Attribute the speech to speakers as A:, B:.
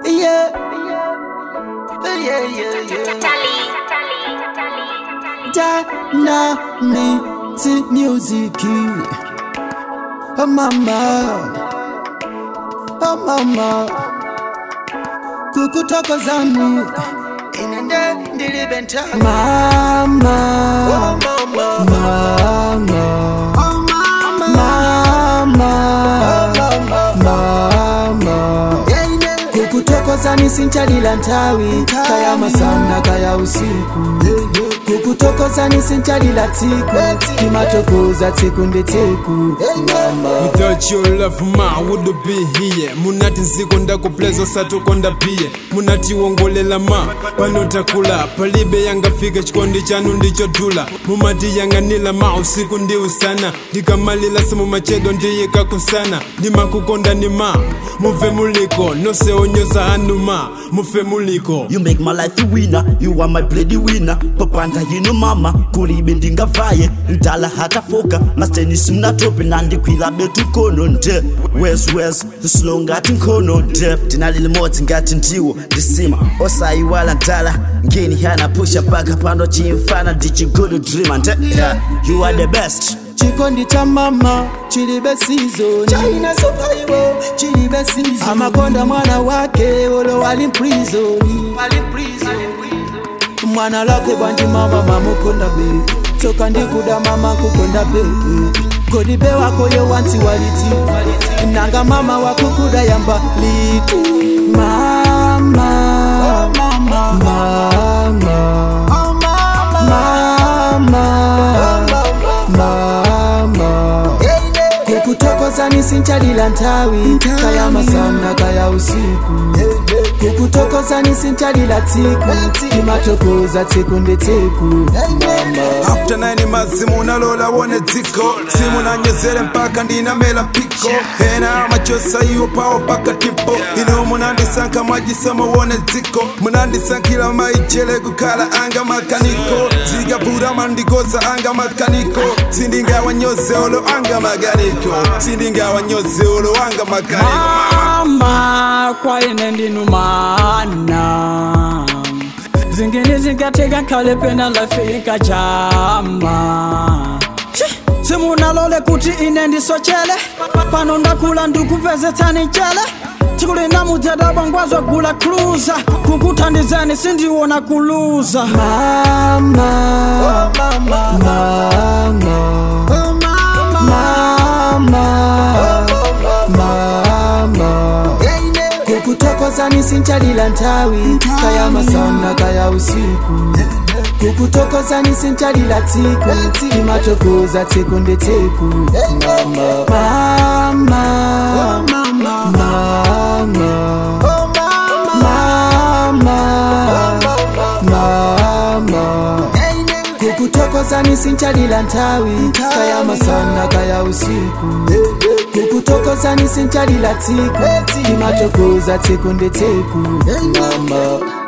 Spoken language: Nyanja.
A: yeah. Yeah, yeah, yeah. Dynamite music. Oh mama, oh mama, kukuthokozani inende ndilibenta mama, oh mama, mama, oh mama, mama, mama, kukuthokozani sinchalila nthawi kaya masana kaya usiku kukuthokozani sinchalila tsiku imatokoza tsiku ndi tsiku mama
B: Without your love ma would be here munati nziko ndakupleza satuko ndapiye munati wongolela ma panotakula palibe yangafika chikondi chanu ndichodula mumati yanganila ma usiku ndi usana ndikamalila simumachedo ndiyikakusana ndimakukonda ni ma muve muliko nose onyoza anu ma mufe muliko
C: You make my life a winner, you are my bloody winner papanda yino mama kulibe ndingavaye ndala hatafoka mastenisi mnatope nandikwila betu kono nde wes wes slow ngati nkhono nde ndinalili modzi ngati ndiwo ndisima osayiwala ndala ngeni hana pusha paka pando chimfana ndichigulu dreamer nde yeah, you are the best
A: chikondi cha mama chilibe sizoni chaina sopaiwo chilibe sizoni amakonda mwana wake olo wali mprizoni mwana lake bwanji mama mamukonda be tsoka ndikuda mama kukonda be kodi be wakoyo wansi waliti nanga mama wakukuda yamba liti mama mama mama mama kukuthokozani sinchalila nthawi kaya masana kaya usiku kukuthokozani sinchalila tsiku imatokoza tsiku ndi tsiku mama
D: after 9 mazimu unalola wone dziko simu nanyezere mpaka ndinamela piko ena machosa iwo pawo paka tipo ino munandisankha mwajisomo wone dziko munandisankhila maijele kukhala anga makaniko zikavula mandigoza anga makaniko sindingawanyoze olo anga makaniko sindingawanyoze olo anga makaniko
E: mama kwaine ndinu mana zingine zingateka khale pena lafika chama simunalole kuti ine ndisochele pano ndakula ndikupezetsani chele tikulina mudzadabwa ngwazogula kuluza kukuthandizani sindiwona kuluza
A: mama mama mama mama kukuthokozani sinchalila nthawi kaya masana kaya usiku kukuthokozani sinchalila tsiku imatokoza tsiku ndi tsiku mama mama mama mama kukuthokozani sinchalila nthawi kaya masana kaya usiku kukuthokozani sinchalila tsiku imatokoza tsiku ndi tsiku mama